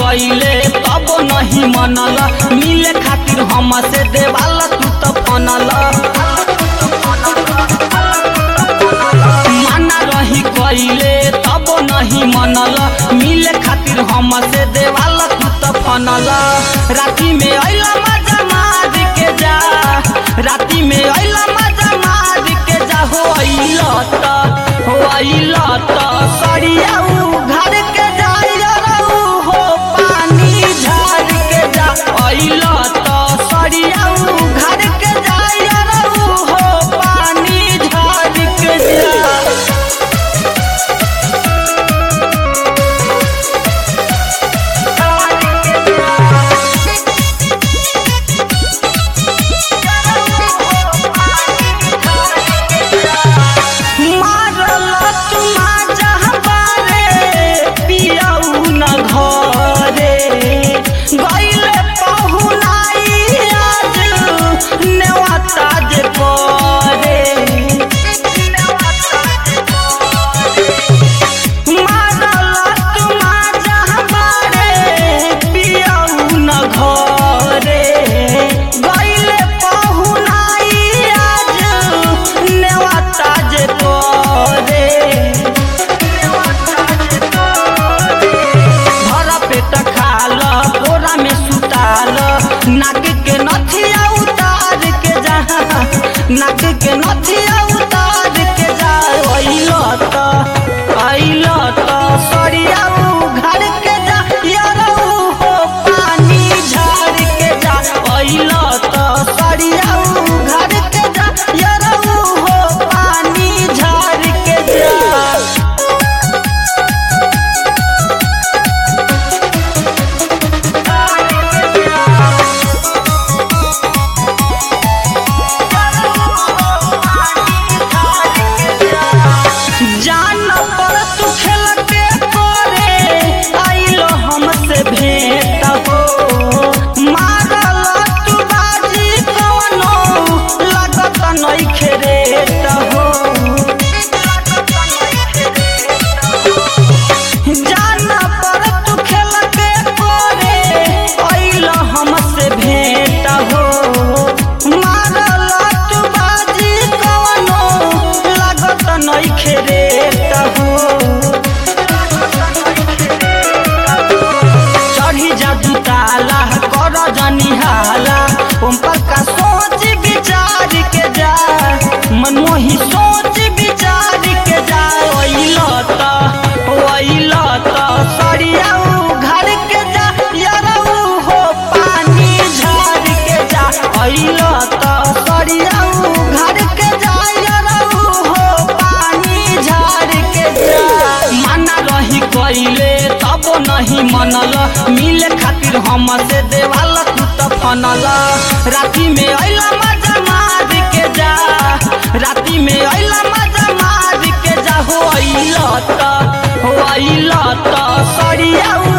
कइले तब नहीं मनल मिले खातिर हमसे देवाला तू तो फनल माना रही कइले तब नहीं मनल मिले खातिर हमसे देवाला तू तो फनल राती में अइला मजा मार के जा राती में अइला मजा मार के जा हो अइला त हो अइला त सरिया घर के जाइया रहू हो पानी झाड़ के जा अइला त सरिया घर के जाइया रहू हो पानी झाड़ के जा मारल तुमा जहबारे पियऊ न घरे गइले पहुनाई आज नेवता जे करे मारल तुमा जहबारे पियऊ न घरे गइले पहुनाई आज नेवता जे करे भर पेट खाल बोरा में सुताल नाक के नथिया उतार के जा नाक के नथिया उतार के जा अइल त अइल त सरिया घर के जा यारऊ हो पानी झाड़ के जा अइल त सरिया घर के जा यारऊ हो पानी झाड़ के जा जान पर तू खेल के करे आइलो हमसे भेंट हो मारल तू बाजी कवनो लागत नइखे रेट हो जान पर तू खेल के करे आइलो हमसे भेंट हो मारल तू बाजी कवनो लागत नइखे रेट हो चढ़ी जा दुताला कर जनी हाला ओम का सोच विचार के जा मनमोही सोच विचार के जा ओइल त ओइल त सरिया घर के जा यारऊ हो पानी झाड़ के जा ओइल त सरिया घर के जा यारऊ हो पानी झाड़ के जा माना रही कइले तब नहीं मनल मिले खातिर हमसे देवाल तू तो फनल राती में अइला मजा मार के जा राती में अइला मजा मार के जा हो अइल त हो अइल त सरिया